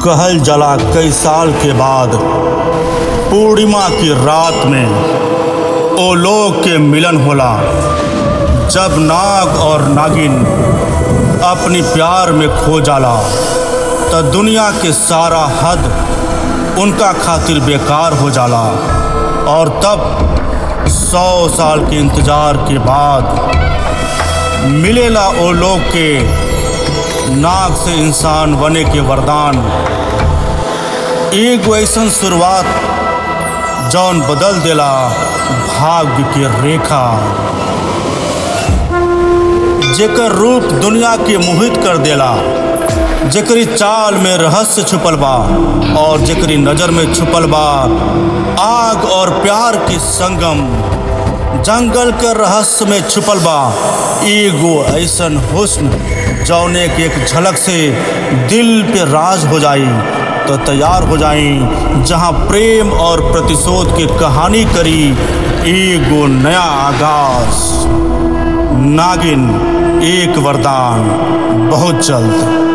कहल जला कई साल के बाद पूर्णिमा की रात में ओ लोग के मिलन होला जब नाग और नागिन अपनी प्यार में खो जाला त दुनिया के सारा हद उनका खातिर बेकार हो जाला और तब सौ साल के इंतजार के बाद मिलेला ओ लोग के नाग से इंसान बने के वरदान एगो ऐसन शुरुआत जौन बदल देला भाग्य के रेखा जेकर रूप दुनिया के मोहित कर देला जेकरी चाल में रहस्य छुपल बा और जेकरी नजर में छुपल बा आग और प्यार के संगम जंगल के रहस्य में छुपल बा एगो ऐसन हुस्न जौने के एक झलक से दिल पे राज हो जाई तो तैयार हो जाई जहां प्रेम और प्रतिशोध की कहानी करी एगो नया आगाज नागिन एक वरदान बहुत जल्द